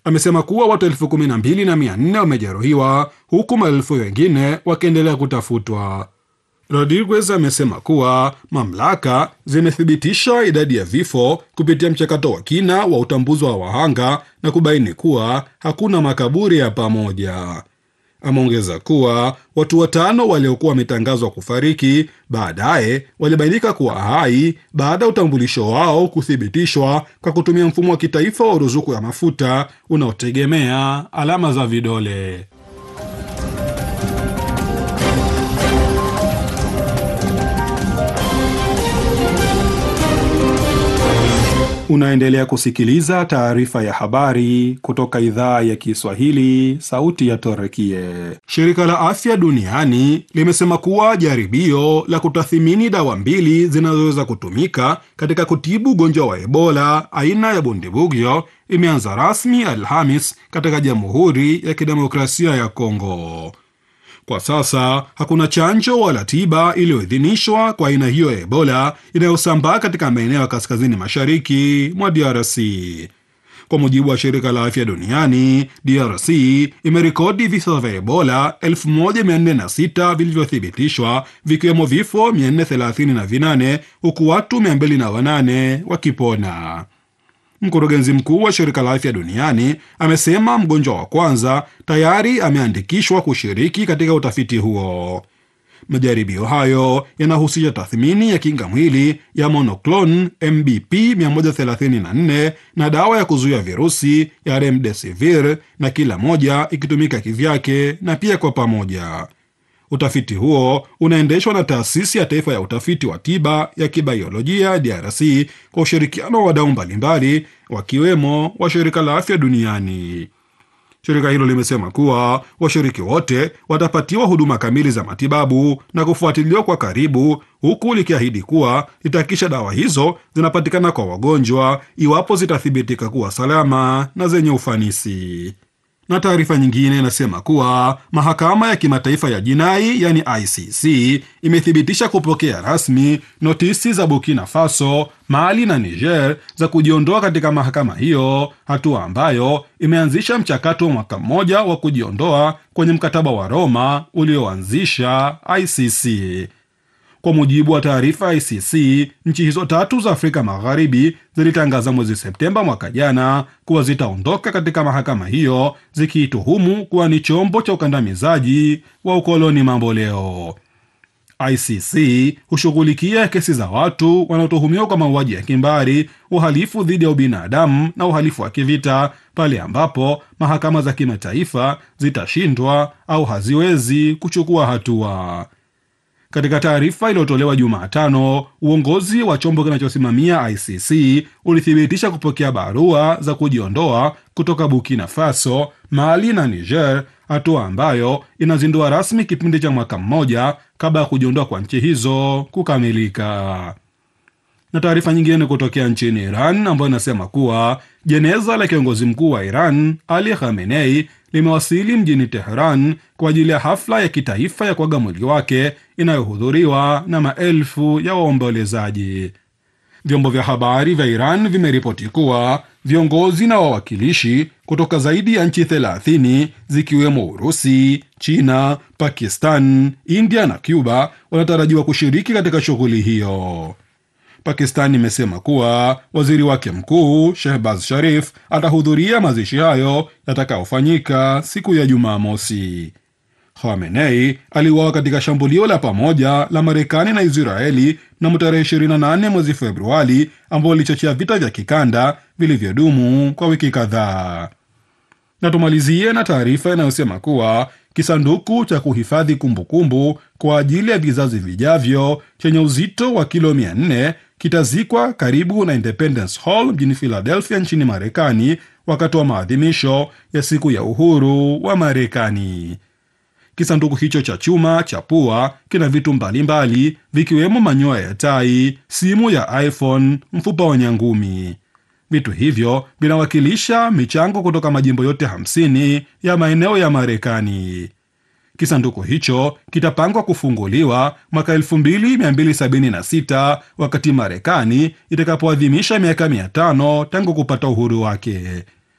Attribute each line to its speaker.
Speaker 1: amesema kuwa watu elfu kumi na mbili na mia nne wamejeruhiwa huku maelfu wengine wakiendelea kutafutwa. Rodriguez amesema kuwa mamlaka zimethibitisha idadi ya vifo kupitia mchakato wa kina wa utambuzi wa wahanga na kubaini kuwa hakuna makaburi ya pamoja. Ameongeza kuwa watu watano waliokuwa wametangazwa kufariki baadaye walibainika kuwa hai baada ya utambulisho wao kuthibitishwa kwa kutumia mfumo wa kitaifa wa ruzuku ya mafuta unaotegemea alama za vidole. Unaendelea kusikiliza taarifa ya habari kutoka idhaa ya Kiswahili, sauti ya Torekie. Shirika la Afya Duniani limesema kuwa jaribio la kutathimini dawa mbili zinazoweza kutumika katika kutibu ugonjwa wa Ebola aina ya Bundibugyo imeanza rasmi Alhamis katika Jamhuri ya Kidemokrasia ya Kongo. Kwa sasa hakuna chanjo wala tiba iliyoidhinishwa kwa aina hiyo ya Ebola inayosambaa katika maeneo ya kaskazini mashariki mwa DRC. Kwa mujibu wa shirika la afya duniani, DRC imerekodi visa vya Ebola 1406 vilivyothibitishwa vikiwemo vifo 438 huku watu 208 wakipona. Mkurugenzi mkuu wa shirika la afya duniani amesema mgonjwa wa kwanza tayari ameandikishwa kushiriki katika utafiti huo. Majaribio hayo yanahusisha tathmini ya kinga mwili ya monoclonal MBP 134 na dawa ya kuzuia virusi ya remdesivir, na kila moja ikitumika kivyake na pia kwa pamoja. Utafiti huo unaendeshwa na taasisi ya taifa ya utafiti wa tiba ya kibaiolojia DRC kwa ushirikiano wa wadau mbalimbali wakiwemo wa shirika la afya duniani. Shirika hilo limesema kuwa washiriki wote watapatiwa huduma kamili za matibabu na kufuatiliwa kwa karibu, huku likiahidi kuwa litahakikisha dawa hizo zinapatikana kwa wagonjwa iwapo zitathibitika kuwa salama na zenye ufanisi na taarifa nyingine inasema kuwa mahakama ya kimataifa ya jinai yani ICC imethibitisha kupokea rasmi notisi za Burkina Faso, Mali na Niger za kujiondoa katika mahakama hiyo, hatua ambayo imeanzisha mchakato wa mwaka mmoja wa kujiondoa kwenye mkataba wa Roma ulioanzisha ICC. Kwa mujibu wa taarifa ya ICC, nchi hizo tatu za Afrika Magharibi zilitangaza mwezi Septemba mwaka jana kuwa zitaondoka katika mahakama hiyo zikiituhumu kuwa ni chombo cha ukandamizaji wa ukoloni mamboleo. ICC hushughulikia kesi za watu wanaotuhumiwa kwa mauaji ya kimbari, uhalifu dhidi ya ubinadamu na uhalifu wa kivita pale ambapo mahakama za kimataifa zitashindwa au haziwezi kuchukua hatua. Katika taarifa iliyotolewa Jumatano, uongozi wa chombo kinachosimamia ICC ulithibitisha kupokea barua za kujiondoa kutoka Burkina Faso, Mali na Niger, hatua ambayo inazindua rasmi kipindi cha mwaka mmoja kabla ya kujiondoa kwa nchi hizo kukamilika. Na taarifa nyingine ni kutokea nchini Iran ambayo inasema kuwa jeneza la kiongozi mkuu wa Iran Ali Khamenei limewasili mjini Teheran kwa ajili ya hafla ya kitaifa ya kuaga mwili wake inayohudhuriwa na maelfu ya waombolezaji. Vyombo vya habari vya Iran vimeripoti kuwa viongozi na wawakilishi kutoka zaidi ya nchi 30 zikiwemo Urusi, China, Pakistan, India na Cuba wanatarajiwa kushiriki katika shughuli hiyo. Pakistan imesema kuwa waziri wake mkuu Shehbaz Sharif atahudhuria mazishi hayo yatakayofanyika siku ya Jumamosi. Khamenei aliuawa katika shambulio la pamoja la Marekani na Israeli mnamo tarehe 28 mwezi Februari, ambao lilichochea vita vya kikanda vilivyodumu kwa wiki kadhaa. Na tumalizie na taarifa inayosema kuwa kisanduku cha kuhifadhi kumbukumbu kwa ajili ya vizazi vijavyo chenye uzito wa kilo 400 kitazikwa karibu na Independence Hall mjini Philadelphia nchini Marekani wakati wa maadhimisho ya siku ya uhuru wa Marekani. Kisanduku hicho cha chuma cha pua kina vitu mbalimbali vikiwemo manyoya ya tai, simu ya iPhone, mfupa wa nyangumi. Vitu hivyo vinawakilisha michango kutoka majimbo yote hamsini ya maeneo ya Marekani. Kisanduku hicho kitapangwa kufunguliwa mwaka 2276 wakati Marekani itakapoadhimisha miaka 500 tangu kupata uhuru wake.